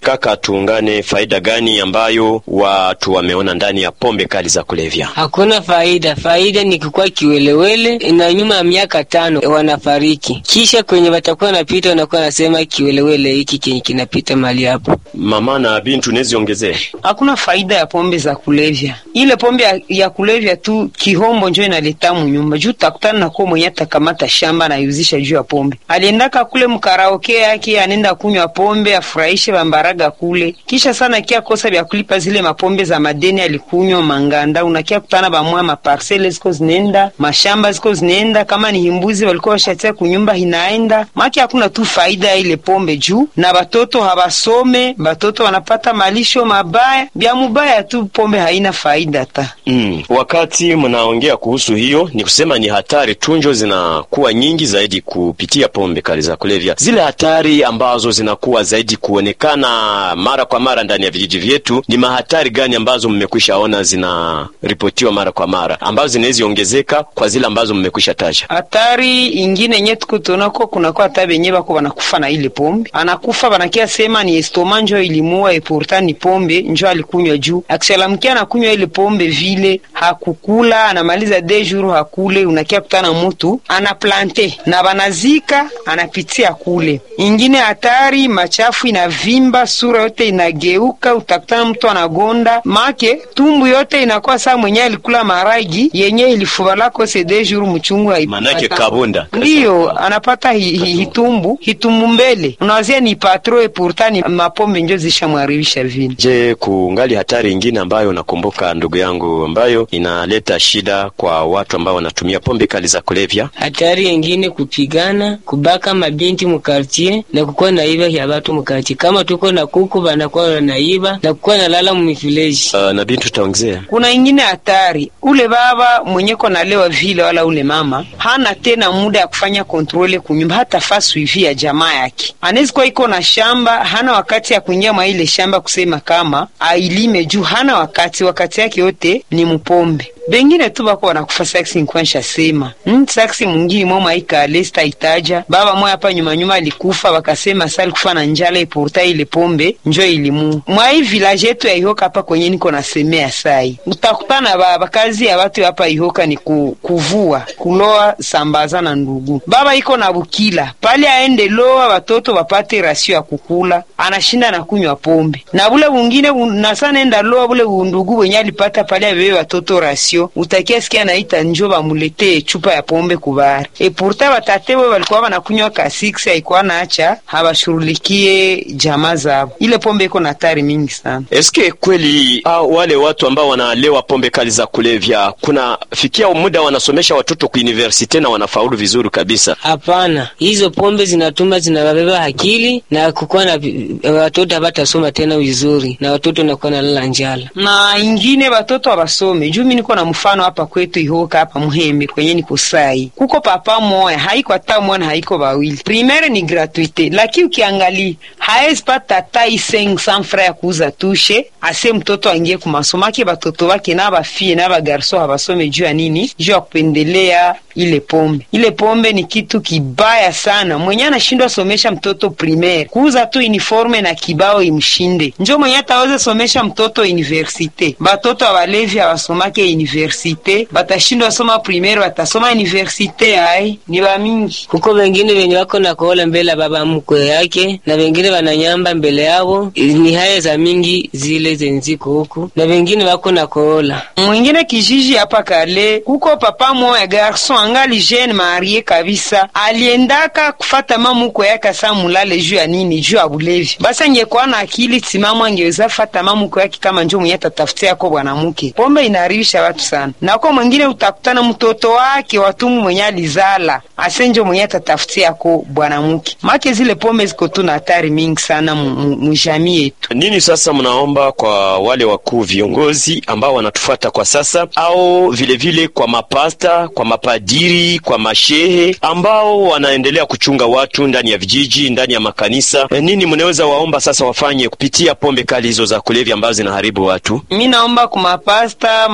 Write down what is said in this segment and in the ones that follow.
Kaka, tuungane, faida gani ambayo watu wameona ndani ya pombe kali za kulevya? Hakuna faida. Faida ni kukuwa kiwelewele, na nyuma ya miaka tano wanafariki, kisha kwenye watakuwa napita wanakuwa nasema kiwelewele hiki kenye kinapita mali hapo. Mama na Bintu, neziongezee Hakuna faida ya pombe za kulevya. Ile pombe ya, ya kulevya tu kihombo njo inaleta munyumba juu takutana nako mwenye atakamata shamba anaiuzisha juu ya pombe. Aliendaka kule mkaraoke yake anenda kunywa pombe afurahishe bambaraga kule, kisha sana kia kosa vya kulipa zile mapombe za madeni alikunywa manganda, unakia kutana bamwa maparsele ziko zinaenda mashamba ziko zinaenda, kama ni himbuzi walikuwa washatia kunyumba hinaenda maki. Hakuna tu faida ya ile pombe juu na batoto habasome, batoto wanapata malisho mabaya bya mubaya tu, pombe haina faida ta Mm. Wakati mnaongea kuhusu hiyo, ni kusema ni hatari tunjo zinakuwa nyingi zaidi kupitia pombe kali za kulevya. Zile hatari ambazo zinakuwa zaidi kuonekana mara kwa mara ndani ya vijiji vyetu, ni mahatari gani ambazo mmekwisha ona zinaripotiwa mara kwa mara, ambazo zinaweza ongezeka kwa zile ambazo mmekwisha taja? hatari ingine nye tuko tunako kunakuwa hata benye bako banakufa na ile pombe, anakufa banakia sema ni estoma njo ilimua e pourtant ni pombe njo alikunywa juu. Akishalamkia anakunywa ile pombe vile hakukula, anamaliza de jour hakule, unakia kutana mutu anaplante na banazika anapitia kule. Ingine hatari machafu inavimba, sura yote inageuka, utakutana mtu anagonda make tumbu yote inakuwa saa mwenye alikula maragi yenye ilifubalako se de jour mchungu Manake kabunda ndiyo anapata hi, hi, hitumbu hitumbu mbele, unawazia ni patro e pourtant ni mapombe njo zishamwaribisha vile. Je, kungali hatari ingine ambayo nakumbuka ndugu yangu, ambayo inaleta shida kwa watu ambao wanatumia pombe kali za kulevya? Hatari yengine kupigana, kubaka mabinti mukartie na kukuwa naiba ya watu mukartie. Kama tuko na kuku banakuwa wanaiba na kukuwa nalala mumifileji. Uh, na Bintu taongezea Kuna ingine hatari, ule baba mwenye konalewa vile wala ule mama hana tena muda ya kufanya kontrole kunyumba, hata fa suivi ya jamaa yake. Anawezi kuwa iko na shamba, hana wakati ya kuingia mwa ile shamba kusema kama ailime juu hana wakati, wakati yake yote ni mpombe bengine tu bako wanakufa saksi nkwansha sema mm, saksi mwingine mwa maika lesta itaja baba moya hapa nyuma nyuma alikufa, wakasema sali kufa na njala ipurta ile pombe njo ilimu mwa hii village yetu ya Ihoka hapa kwenye niko nasemea sai, utakutana baba kazi ya watu hapa Ihoka ni ku, kuvua kuloa sambaza na ndugu. Baba iko na bukila pale aende loa watoto wapate rasio ya kukula, anashinda na kunywa pombe na bule wungine nasana enda loa bule undugu wenye alipata pale abebe watoto rasio utakia sikia naita njo bamuletee chupa ya pombe kubari e pourtant batate we balikuwa banakunywa ka 6 haikuwa naacha habashughulikie jamaa zabo. Ile pombe iko na hatari mingi sana. Eske kweli ah, wale watu ambao wanalewa pombe kali za kulevya kuna fikia muda wanasomesha watoto ku universite na wanafaulu vizuri kabisa? Hapana, hizo pombe zinatuma zinawabeba akili na kukuwa na watoto habatasoma tena vizuri, na watoto nakuwa nalala njala. Na ingine batoto abasome juu mi niko na mfano hapa kwetu Ihoka hapa Muhembe kwenye niko sai, kuko papa moya haiko hata mwana haiko bawili, primaire ni gratuite, lakini ukiangalia haezi pata hata iseng sanfra ya kuuza tushe ase mtoto aingie kumasomo ake, batoto bake na bafie na bagarso habasome juu ya nini? Juu ya kupendelea ile pombe. Ile pombe ni kitu kibaya sana. Mwenye anashindwa somesha mtoto primaire, kuuza tu uniforme na kibao imshinde, njo mwenye ataweza somesha mtoto universite. Batoto abalevi abasomake universite, batashindwa soma primaire, batasoma universite. Ai, ni bamingi Kuko wengine wenye wako na kohola mbele ya baba mkwe yake, na wengine wananyamba mbele yao. Ni haya za mingi zile zenziko huku, na wengine wako na kohola mwingine kijiji hapa kale, kuko papa moya garson angali jeune marie kabisa, aliendaka kufata mamuko yake asa mulale juu ya nini? Juu ya bulevi. Basi angekuwa na akili timamu, angeweza fata mamuko yake kama njo mwenye tatafutia yako bwanamuke. Pombe inaharibisha watu sana, nako mwingine utakutana mtoto wake watumu mwenye alizala ase njo mwenye tatafutia yako bwanamuke. Make zile pombe ziko tu na hatari mingi sana mujamii yetu. Nini sasa mnaomba kwa wale wakuu viongozi ambao wanatufuata kwa sasa, au vilevile vile kwa mapasta, kwa mapadiri, kwa mashehe ambao wanaendelea kuchunga watu ndani ya vijiji, ndani ya makanisa? E, nini mnaweza waomba sasa wafanye kupitia pombe kali hizo za kulevya ambazo zinaharibu watu? Mi naomba kumapasta,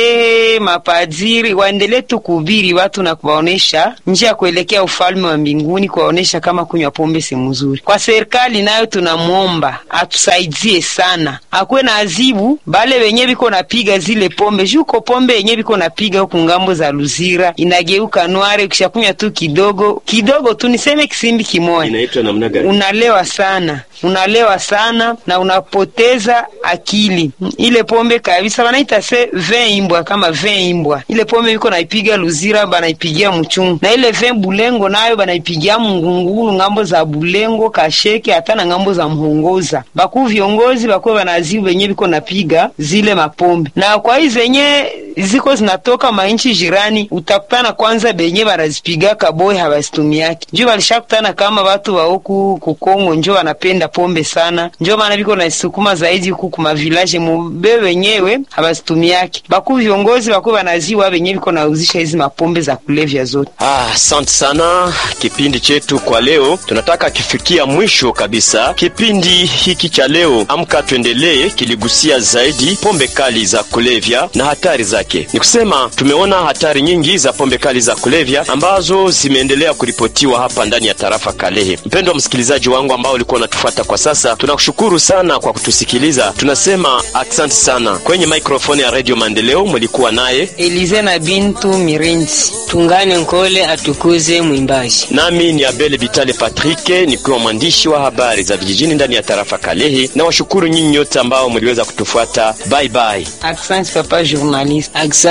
mashehe mapadiri waendelee tu kuhubiri watu na kuwaonesha njia ya kuelekea ufalme wa mbinguni, kuwaonesha kama kunywa pombe si mzuri. Kwa serikali nayo tunamwomba atusaidie sana, akuwe na azibu bale wenye biko napiga zile pombe juko pombe yenye biko napiga huku ngambo za Luzira inageuka nware, ukishakunywa tu kidogo kidogo tu, niseme kisimbi kimoja, Inaitwa namna gani? unalewa sana unalewa sana na unapoteza akili. Ile pombe kabisa wanaita se vin imbwa, kama vin imbwa. Ile pombe biko naipiga Luzira banaipigia Mchungu, na ile vin Bulengo nayo banaipigia Mngungulu, ngambo za Bulengo, Kasheke, hata na ngambo za Mhongoza. Bakuu viongozi bakuwe banazibu benye biko napiga zile mapombe, na kwa hii zenye ziko zinatoka mainchi jirani, utakutana kwanza benye banazipiga kaboy habazitumiaki juu balishakutana kama watu wa huku kukongo njo wanapenda pombe sana, njo maana biko naisukuma zaidi huku kuma village mube wenyewe habazitumiaki. Baku viongozi bakuwe banaziwa benye biko nauzisha hizi mapombe za kulevya zote. Ah, asante sana. Kipindi chetu kwa leo tunataka kifikia mwisho kabisa. Kipindi hiki cha leo Amka Tuendelee kiligusia zaidi pombe kali za kulevya na hatari zake. Ni kusema tumeona hatari nyingi za pombe kali za kulevya ambazo zimeendelea kuripotiwa hapa ndani ya tarafa Kalehe. Mpendwa msikilizaji wangu ambao ulikuwa unatufuata kwa sasa, tunakushukuru sana kwa kutusikiliza. Tunasema asante sana. Kwenye mikrofoni ya Radio Maendeleo mlikuwa naye Elize na Bintu Mirenzi. Tungane Nkole atukuze mwimbaji. nami ni Abel Vitale Patrick, nikiwa mwandishi wa habari za vijijini ndani ya tarafa Kalehe, na washukuru nyinyi nyote ambao mliweza kutufuata. Bye bye. Asante papa journaliste. Aksa